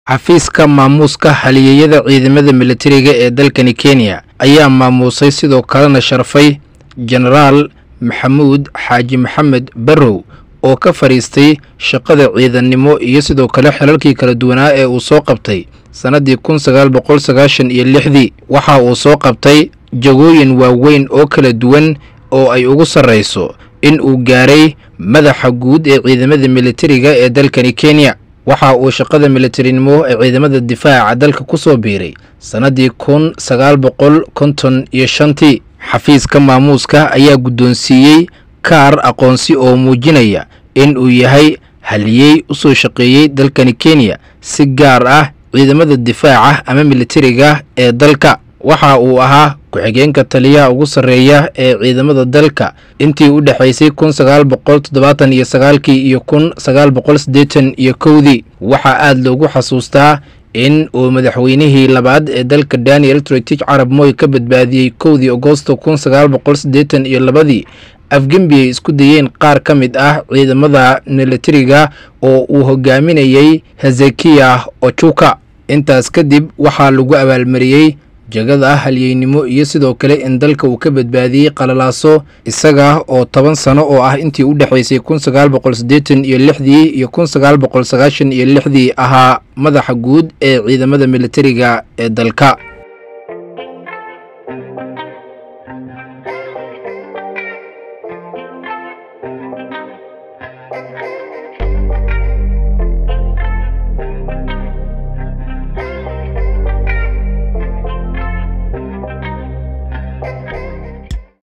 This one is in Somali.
xafiiska maamuuska haliyeyada ciidamada militariga ee dalkani kenya ayaa maamuusay sidoo kalena sharfay jenaraal maxamuud xaaji maxamed barrow oo ka fadhiistay shaqada ciidannimo iyo sidoo kale xilalkii kala duwanaa ee uu soo qabtay sannaddii kun sagaal boqol sagaashan iyo lixdii waxa uu soo qabtay jagooyin waaweyn oo kala duwan oo ay ugu sarrayso in uu gaaray madaxa guud ee ciidamada militariga ee dalkani kenya waxa uu shaqada militarinimo ee ciidamada difaaca dalka ku soo biiray sannaddii kun sagaal boqol konton iyo shantii xafiiska maamuuska ayaa guddoonsiiyey kaar aqoonsi oo muujinaya in uu yahay haliyey u soo shaqeeyey dalkani kenya si gaar ah ciidamada difaaca ama militariga ee dalka waxa uu ahaa ku-xigeenka taliyaha ugu sarreeya ee ciidamada dalka intii u dhexaysay kun sagaal boqol toddobaatan iyo sagaalkii iyo kun sagaal boqol siddeetan iyo kowdii waxaa aada loogu xasuustaa in uu madaxweynihii labaad ee dalka daniel tretich carab moy ka badbaadiyey kowdii agosto kun sagaal boqol siddeetan iyo labadii afgembi ay isku dayeen qaar ka mid ah ciidamada militariga oo uu hogaaminayey hezekiya ojuka intaas kadib waxaa lagu abaalmariyey jagada halyeynimo iyo sidoo kale in dalka uu ka badbaadiyey qalalaaso isaga oo toban sano oo ah intii u dhexaysay kun sagaal boqol siddeetan iyo lixdii iyo kun sagaal boqol sagaashan iyo lixdii ahaa madaxa guud ee ciidamada militariga ee dalka